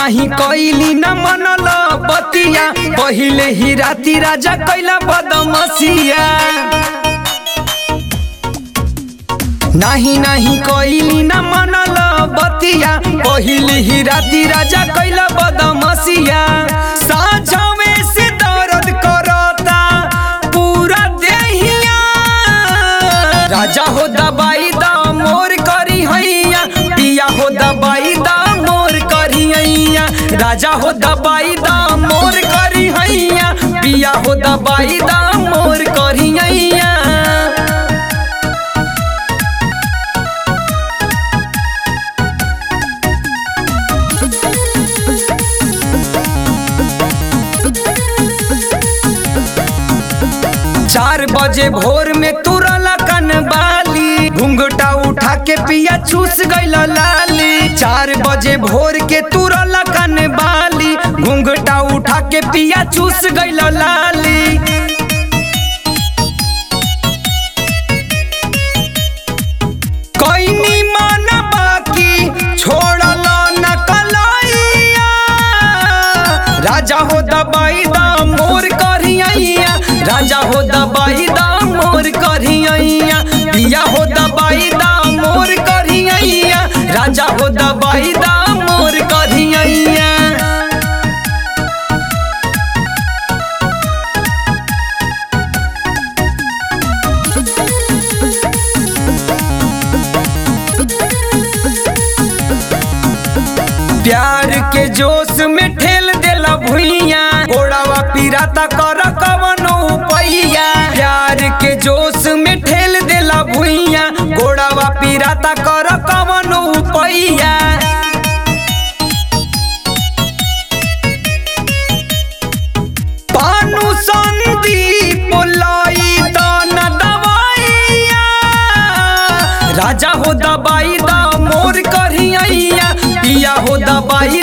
नाही कइली न मनल बतिया पहिले ही राती राजा कैला बदमसिया नाही नाही कइली न मनल बतिया पहिले ही राती राजा कैला बदमसिया साझवे से दर्द करता पूरा देहिया राजा हो दबाई दा मोर करी हैया पिया हो दबाई दा मोर करी हैया राजा हो दबाई दा मोर करी हैया पिया हो दबाई दा मोर करी हैया चार बजे भोर में तुरला कन बाली घुंघटा उठा के पिया चूस गइल लाली चार बजे भोर के तुरला कन बाली घुंघटा उठा के पिया चूस गइल लाली कोइनी मन बाकी छोड़ल न कलैया राजा हो दबाई दा मोर करियैया राजा हो दबाई दा मोर करियैया पिया हो दबाई दा मोर करियैया राजा हो दबाई दा मोर करियैया प्यार के जोश में ठेल देला भुइया गोड़ावा पिराता कर कवनो पैया प्यार के जोश में ठेल देला भुइया गोड़ावा पिराता कर कवनो पैया पानु संदीप लाई दान दवाइया राजा हो दबाई दा मोर करियैया पिया हो दबाई